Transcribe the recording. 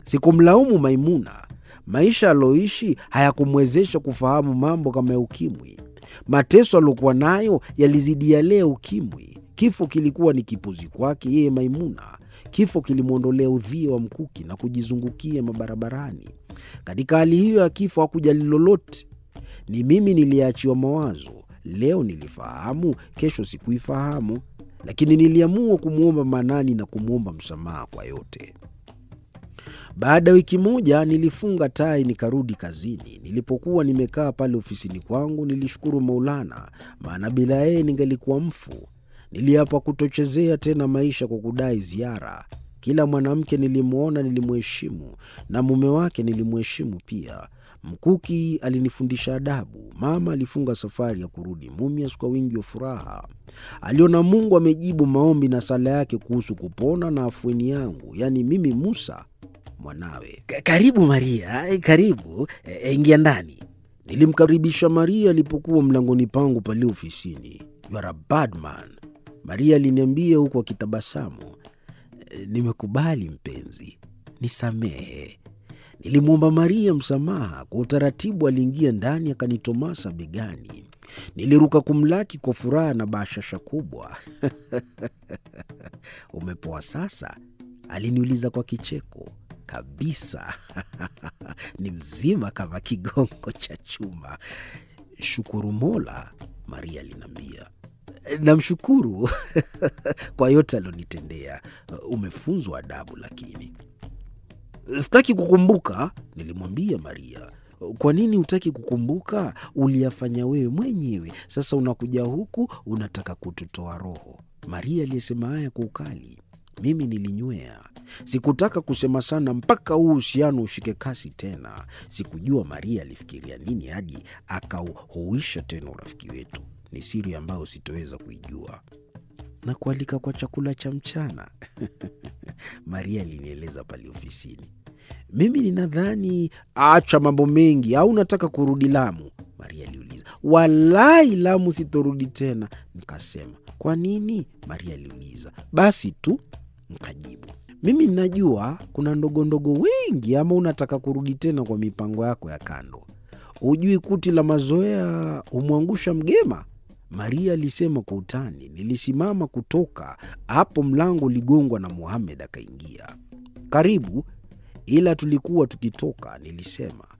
Sikumlaumu Maimuna. Maisha aliyoishi hayakumwezesha kufahamu mambo kama ya ukimwi. Mateso aliyokuwa nayo yalizidi yale ya ukimwi. Kifo kilikuwa ni kipuzi kwake yeye Maimuna. Kifo kilimwondolea udhia wa mkuki na kujizungukia mabarabarani. Katika hali hiyo ya kifo hakujali lolote. Ni mimi niliyeachiwa mawazo. Leo nilifahamu, kesho sikuifahamu, lakini niliamua kumwomba Manani na kumwomba msamaha kwa yote. Baada ya wiki moja nilifunga tai nikarudi kazini. Nilipokuwa nimekaa pale ofisini kwangu, nilishukuru Maulana, maana bila yeye ningelikuwa mfu. Niliapa kutochezea tena maisha kwa kudai ziara. Kila mwanamke nilimwona nilimheshimu, na mume wake nilimheshimu pia. Mkuki alinifundisha adabu. Mama alifunga safari ya kurudi Mumias kwa wingi wa furaha. Aliona Mungu amejibu maombi na sala yake kuhusu kupona na afueni yangu, yaani mimi Musa mwanawe. "Ka- Karibu Maria, eh, karibu eh, ingia ndani. Nilimkaribisha Maria alipokuwa mlangoni pangu pale ofisini. You are a bad man, Maria aliniambia huku akitabasamu. "Eh, Nimekubali mpenzi, nisamehe. Nilimwomba Maria msamaha. Kwa utaratibu aliingia ndani akanitomasa begani. Niliruka kumlaki kwa furaha na bashasha kubwa. Umepoa sasa? Aliniuliza kwa kicheko. Kabisa, ni mzima kama kigongo cha chuma. Shukuru Mola, Maria aliniambia. Namshukuru kwa yote alionitendea. Umefunzwa adabu lakini Sitaki kukumbuka, nilimwambia Maria. Kwa nini hutaki kukumbuka? Uliyafanya wewe mwenyewe, sasa unakuja huku unataka kututoa roho. Maria aliyesema haya kwa ukali. Mimi nilinywea. Sikutaka kusema sana mpaka huu uhusiano ushike kasi tena. Sikujua Maria alifikiria nini hadi akauhuisha tena urafiki wetu. Ni siri ambayo sitoweza kuijua. Na kualika kwa chakula cha mchana Maria alinieleza pale ofisini. Mimi ninadhani acha mambo mengi, au unataka kurudi Lamu? Maria aliuliza. Walai, Lamu sitorudi tena, nikasema. Kwa nini? Maria aliuliza. Basi tu, nikajibu. Mimi ninajua kuna ndogondogo wengi, ama unataka kurudi tena kwa mipango yako ya kando? Hujui kuti la mazoea humwangusha mgema? Maria alisema kwa utani. Nilisimama kutoka hapo, mlango uligongwa na Muhamed akaingia. Karibu, ila tulikuwa tukitoka, nilisema.